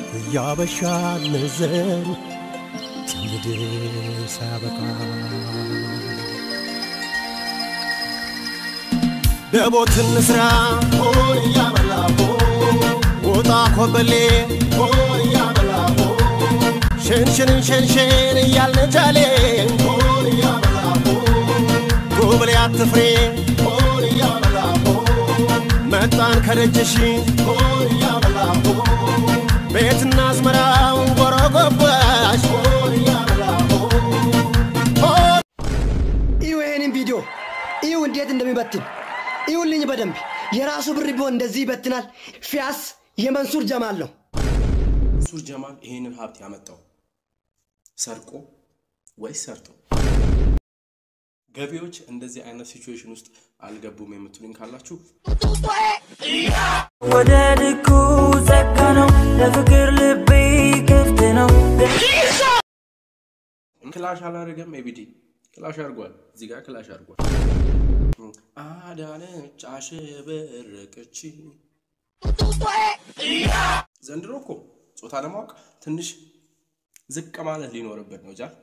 እያበሻ ነዘን ትውልድ ሳበቃ ደቦት እንስራ ሆን እያበላቦ ወጣ ኮበሌ ሆን እያበላቦ ሸንሸንን ሸንሸን እያልን ጃሌ ሆን እያበላቦ ጎበሌ አትፍሬ ሆን እያበላቦ መጣን ከደጅሽ ሆን እያበላቦ ቤትና አዝመራው ጎረጎባሽ ሆን እያበላቦ እዩ ይሄንን ቪዲዮ እዩ እንዴት እንደሚበትን እዩልኝ በደንብ የራሱ ብር ቢሆን እንደዚህ ይበትናል ፊያስ የመንሱር ጀማል ነው መንሱር ጀማል ይህንን ሀብት ያመጣው ሰርቆ ወይስ ሰርቶ? ገቢዎች እንደዚህ አይነት ሲቹዌሽን ውስጥ አልገቡም የምትሉኝ ካላችሁ ወደ ልኩ ጸጋ ነው ለፍቅር ልቤ ክፍት ነው ክላሽ አላደረገም። ኤቢዲ ክላሽ አድርጓል። እዚህ ጋር ክላሽ አድርጓል። አዳነች አሸበረቀች። ዘንድሮ እኮ ጾታ ለማወቅ ትንሽ ዝቅ ማለት ሊኖርበት ነው። ጃል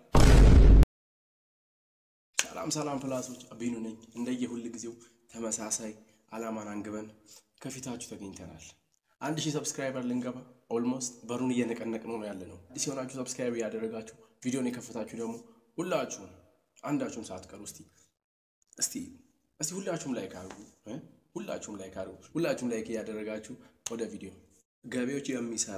ሰላም ሰላም ፕላሶች አቢኑ ነኝ። እንደየ ሁል ጊዜው ተመሳሳይ አላማን አንግበን ከፊታችሁ ተገኝተናል። አንድ ሺህ ሰብስክራይበር ልንገባ ኦልሞስት በሩን እየነቀነቅ ነው ያለ ነው። አዲስ የሆናችሁ ሰብስክራይብ እያደረጋችሁ ቪዲዮን የከፈታችሁ ደግሞ ሁላችሁም አንዳችሁም ሳትቀሩ እስቲ እስቲ እስቲ ሁላችሁም ላይክ አድርጉ እ? ሁላችሁም ላይክ አድርጉ። ሁላችሁም ላይክ እያደረጋችሁ ወደ ቪዲዮ ገቢዎች የሚሰራ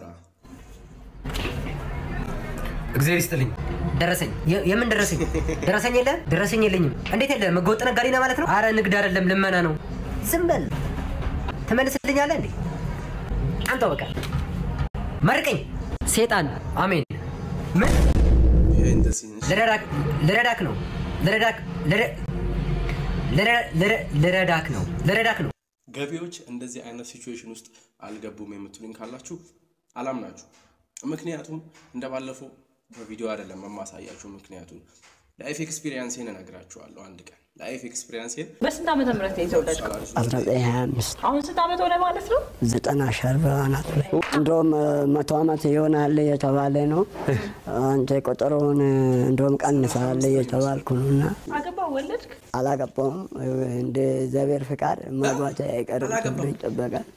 እግዚአብሔር ይስጥልኝ። ደረሰኝ የ- የምን ደረሰኝ? ደረሰኝ የለ ደረሰኝ የለኝም። እንዴት የለ? ህገወጥ ነጋዴ ነህ ማለት ነው? አረ ንግድ አይደለም ልመና ነው። ዝም በል ትመልስልኛለህ እንዴ? አንተው በቃ መርቀኝ። ሴጣን አሜን። ምን ይሄ እንደዚህ ልረዳክ ልረዳክ ነው ልረዳክ ልረ- ልረ- ልረ- ልረዳክ ነው ልረዳክ ነው። ገቢዎች እንደዚህ አይነት ሲቹዌሽን ውስጥ አልገቡም የምትሉኝ ካላችሁ አላምናችሁ። ምክንያቱም እንደባለፈው በቪዲዮ አይደለም የማሳያችሁ። ምክንያቱም ላይፍ ኤክስፒሪየንሴን እነግራችኋለሁ አንድ ቀን ላይፍ ኤክስፒሪየንሴን በስንት ዓመተ ምህረት ነው የተወለድከው? 1925 አሁን ስንት ዓመት ሆነ ማለት ነው? ዘጠና ሸርብ አናት ላይ እንደውም መቶ ዓመት ይሆናል የተባለ ነው። አንተ ቆጠሮውን እንደውም ቀንሳል የተባልኩ ነው እና አገባ ወለድክ? አላገባውም። እንደ እግዚአብሔር ፍቃድ ማግባት አይቀርም ተብሎ ይጠበቃል።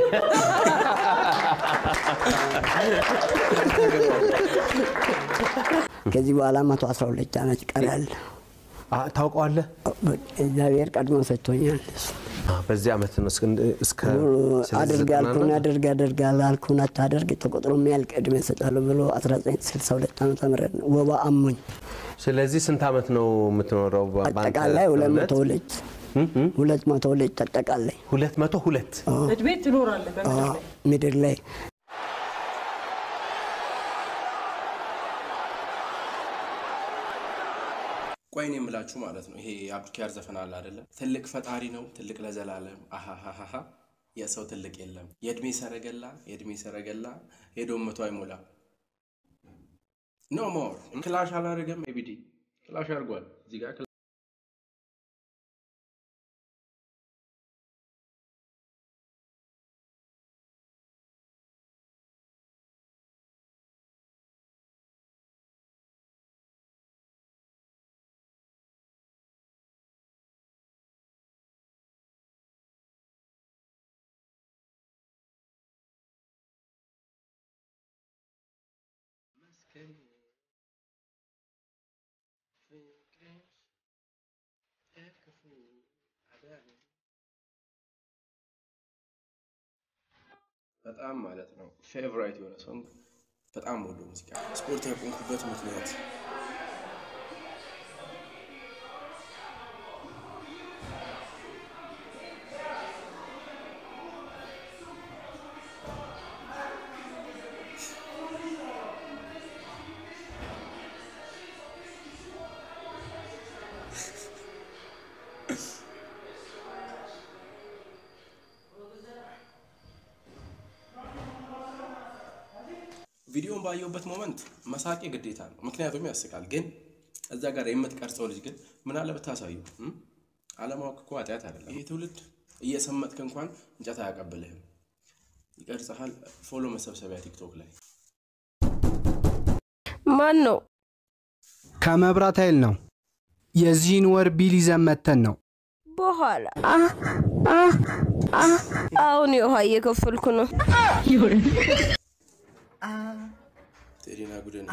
ከዚህ በኋላ መቶ አስራ ሁለት ዓመት ይቀራል። አ- ታውቀዋለህ? እግዚአብሔር ቀድሞ ሰጥቶኛል። አ፣ በዚህ ዓመት ነው እስከ እስከ አድርግ ያልኩን አድርግ ያደርጋል ያልኩን አታደርግ ተቆጥሮ የሚያልቅ ዕድሜ እሰጣለሁ ብሎ 1962 ዓ ም ወባ አሞኝ ስለዚህ ስንት ዓመት ነው የምትኖረው? በ- በአንተ አጠቃላይ ሁለት እምነት? መቶ ሁለት ሁለት መቶ ሁለት አጠቃላይ ሁለት መቶ ሁለት እድሜ ትኖራለህ በምድር ላይ። ምድር ላይ ቆይን የምላችሁ ማለት ነው። ይሄ የአብዱኪያር ዘፈን አለ አይደለም? ትልቅ ፈጣሪ ነው ትልቅ ለዘላለም አሃሃሃ የሰው ትልቅ የለም። የእድሜ ሰረገላ የእድሜ ሰረገላ ሄዶ መቶ አይሞላ ኖ ሞር ክላሽ አላደረገም። ኤቢዲ ክላሽ አድርጓል። እዚህ ጋር ክላ- በጣም ማለት ነው ፌቨራይት የሆነ ሶንግ በጣም ወዶ ሙዚቃ ስፖርት ያቆምኩበት ምክንያት ቪዲዮን ባየሁበት ሞመንት መሳቄ ግዴታ ነው፣ ምክንያቱም ያስቃል። ግን እዛ ጋር የምትቀርጸው ልጅ ግን ምን አለ ብታሳዩ። እም? አለማወቅ እኮ ኃጢአት አይደለም። ይህ ትውልድ እየሰመጥክ እንኳን እንጨት አያቀብልህም። ይቀርጸሃል። ፎሎ መሰብሰቢያ ቲክቶክ ላይ ማን ነው? ከመብራት ኃይል ነው። የዚህን ወር ቢል ይዘን መተን ነው። በኋላ አሁን የውሃ እየከፈልኩ ነው። ቴዲና ጉድን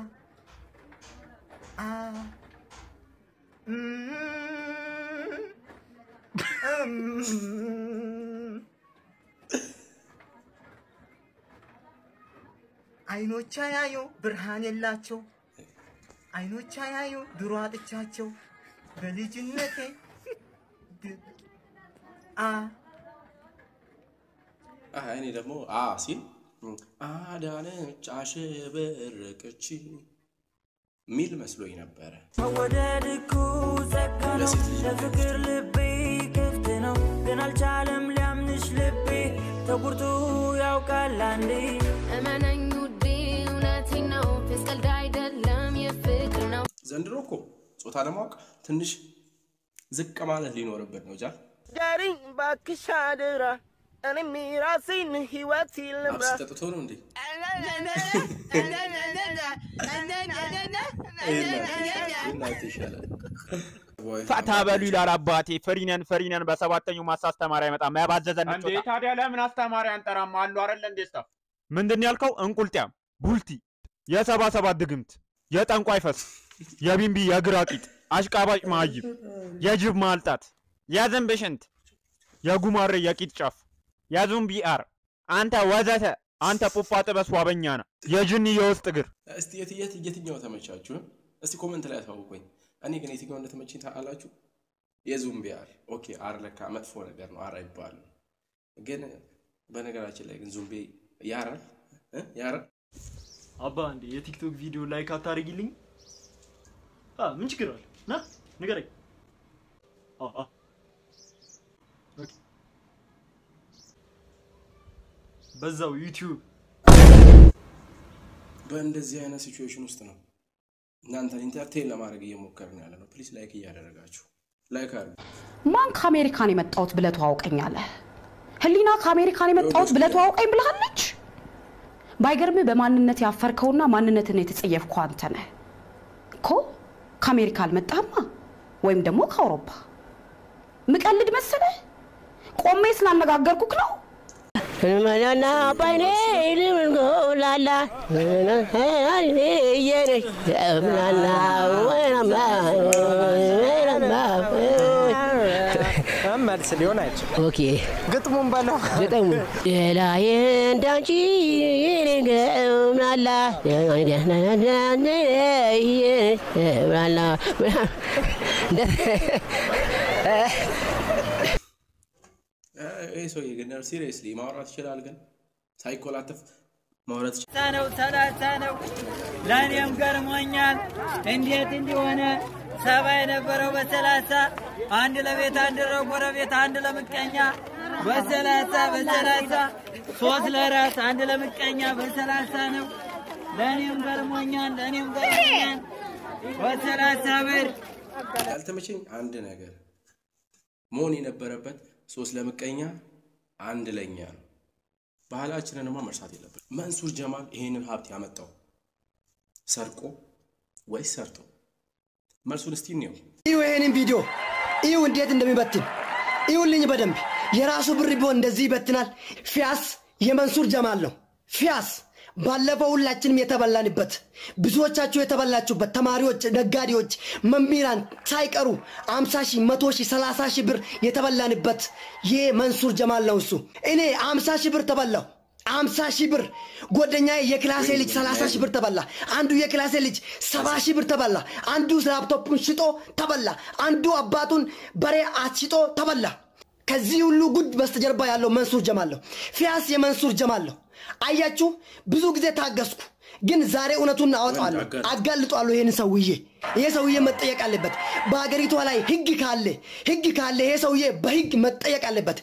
አይኖቻ ያዩ ብርሃን የላቸው አይኖቻ ያዩ ድሮ አጥቻቸው በልጅነቴ ድ- አ አህ እኔ ደግሞ አ ሲል አዳነች አሸበረቀች ሚል መስሎኝ ነበረ። መወደድ እኮ ጸጋ ነው። ለሴት ልጅ ለፍቅር ልቤ ክፍት ነው፣ ግን አልቻለም ሊያምንሽ ልቤ ተጎድቶ ያውቃል አንዴ እመነኝ ውዴ እውነቴን ነው ፌስ ቀልድ አይደለም የፍቅር ነው ዘንድሮ እኮ ጾታ ለማወቅ ትንሽ ዝቅ ማለት ሊኖርበት ነው። ጃል ዳሪኝ ባክሽ አደራ እኔም የራሴን ህይወት ልምራ አብስ ጠጥቶ ነው እንዴ? እናት ይሻላል። ፈታ በሉ ይላል አባቴ። ፈሪነን ፈሪነን በሰባተኛው ማሳ አስተማሪ አይመጣም ያባዘዘን እንዴ ታዲያ ለምን አስተማሪ አንጠራም? አሉ አይደል እንዴ ስታፍ ምንድን ያልከው? እንቁልጥያም፣ ቡልቲ፣ የሰባ ሰባት ድግምት፣ የጠንቋይ ፈስ፣ የቢንቢ የግራ ቂጥ፣ አሽቃባጭ ማይብ፣ የጅብ ማልጣት፣ የዝንብ ሽንት፣ የጉማሬ የቂጥ ጫፍ፣ የዙምቢ አር፣ አንተ ወዘተ አንተ ፑፓ ጥበስ ዋበኛ ነ የጅኒ የውስጥ እግር እስቲ የት የት የትኛው ተመቻችሁ? እስቲ ኮመንት ላይ አሳውቁኝ። እኔ ግን የትኛው እንደተመቸኝ ታውቃላችሁ? የዙምቢ አር። ኦኬ አር ለካ መጥፎ ነገር ነው፣ አር አይባልም። ግን በነገራችን ላይ ግን ዙምቢ ያራል እ? ያራል አባ እንዴ የቲክቶክ ቪዲዮ ላይክ አታደርጊልኝ? አ ምን ችግር አለ? ና ንገረኝ። አ አ ኦኬ በዛው ዩቲዩብ በእንደዚህ አይነት ሲቹዌሽን ውስጥ ነው እናንተን ኢንተርቴን ለማድረግ እየሞከርን ያለ ነው። ፕሊስ ላይክ እያደረጋችሁ ላይክ አድርጉ። ማን ከአሜሪካን የመጣሁት ብለህ ተዋውቀኛለህ? ህሊና ከአሜሪካን የመጣሁት ብለህ ተዋውቀኝ ብልሃለች። ባይገርምህ በማንነት ያፈርከውና ማንነትን የተጸየፍከው አንተ ነህ እኮ። ከአሜሪካ አልመጣህማ ወይም ደግሞ ከአውሮፓ። ምቀልድ መሰለህ? ቆሜ ስላነጋገርኩክ ነው። መናና ባይኔ ልምንጎላላ የነሽ ምናና ወይናማ ወይናማ መልስ ሊሆን አይችልም። ኦኬ ግጥሙን በለው ግጥሙ ሌላዬ እንዳንቺ ምናላ ምናላ ይህ ሰውዬ ግን ሲሪየስሊ ማውራት ይችላል፣ ግን ሳይኮላተፍ ማውራት ይችላል። ነው ሰላሳ ነው። ለእኔም ገርሞኛል እንዴት እንዲሆነ ሰባ የነበረው በሰላሳ አንድ ለቤት አንድ ለጎረቤት አንድ ለምቀኛ በሰላሳ በሰላሳ ሶስት ለራስ አንድ ለምቀኛ በሰላሳ ነው። ለእኔም ገርሞኛል ለእኔም ገርሞኛል በሰላሳ ብር ያልተመቸኝ አንድ ነገር መሆን የነበረበት ሶስት ለምቀኛ አንድ ለኛ ነው። ባህላችንንማ መርሳት የለብን። መንሱር ጀማል ይሄንን ሀብት ያመጣው ሰርቆ ወይስ ሰርቶ? መልሱን እስቲ እንየው። እዩ ይሄንን ቪዲዮ እዩ እንዴት እንደሚበትን እዩልኝ በደንብ የራሱ ብር ቢሆን እንደዚህ ይበትናል ፊያስ የመንሱር ጀማል ነው ፊያስ ባለፈው ሁላችንም የተበላንበት ብዙዎቻችሁ የተበላችሁበት ተማሪዎች ነጋዴዎች መምህራን ሳይቀሩ አምሳ ሺህ መቶ ሺህ ሰላሳ ሺህ ብር የተበላንበት ይህ መንሱር ጀማል ነው እሱ እኔ አምሳ ሺህ ብር ተበላሁ አምሳ ሺህ ብር ጓደኛ የክላሴ ልጅ ሰላሳ ሺህ ብር ተበላ አንዱ የክላሴ ልጅ ሰባ ሺህ ብር ተበላ አንዱ ላፕቶፑን ሽጦ ተበላ አንዱ አባቱን በሬ አስሽጦ ተበላ ከዚህ ሁሉ ጉድ በስተጀርባ ያለው መንሱር ጀማል ነው ፊያስ የመንሱር ጀማል ነው አያችሁ ብዙ ጊዜ ታገስኩ ግን ዛሬ እውነቱን አወጣዋለሁ አጋልጧለሁ ይህን ሰውዬ ይሄ ሰውዬ መጠየቅ አለበት በሀገሪቷ ላይ ህግ ካለ ህግ ካለ ይሄ ሰውዬ በህግ መጠየቅ አለበት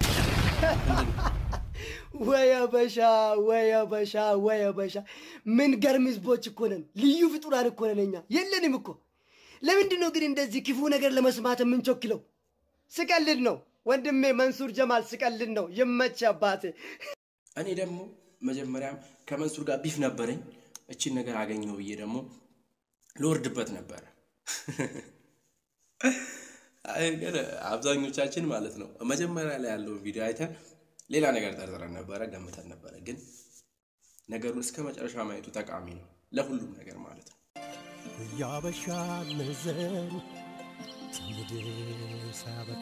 ወይ አበሻ ወይ አበሻ ወይ አበሻ ምን ገርም ህዝቦች እኮ ነን ልዩ ፍጡራን እኮ ነን እኛ የለንም እኮ ለምንድን ነው ግን እንደዚህ ክፉ ነገር ለመስማት የምንቸክለው ስቀልድ ነው ወንድሜ መንሱር ጀማል ስቀልድ ነው ይመች አባቴ እኔ ደግሞ መጀመሪያም ከመንሱር ጋር ቢፍ ነበረኝ። እችን ነገር አገኘው ብዬ ደግሞ ልወርድበት ነበረ። አይ ግን አብዛኞቻችን ማለት ነው መጀመሪያ ላይ ያለውን ቪዲዮ አይተን ሌላ ነገር ጠርጥረን ነበረ፣ ገምተን ነበረ። ግን ነገሩን እስከ መጨረሻ ማየቱ ጠቃሚ ነው ለሁሉም ነገር ማለት ነው። ያበሻ መዘን ትውልድ ሳያበቃ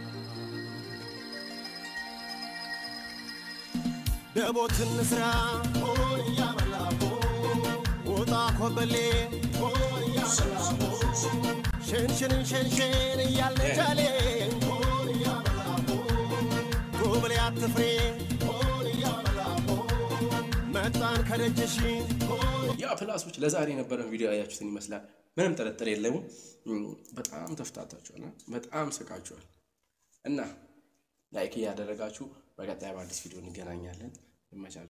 ደቦትን ስራ ሆን እያበላቦ ወጣ ኮበሌ ሆን እያበላቦ ሸንሽንን ሸንሽን እያልነጃሌ ሆን እያበላቦ ጎብሌ አትፍሬ ሆን እያበላቦ መጣን ከደጅሽ ያ ፕላሶች ለዛሬ የነበረን ቪዲዮ ያያችሁትን ይመስላል። ምንም ጥርጥር የለውም። በጣም ተፍታታችኋል፣ በጣም ስቃችኋል እና ላይክ እያደረጋችሁ በቀጣይ በአዲስ ቪዲዮ እንገናኛለን። ይመቻችሁ።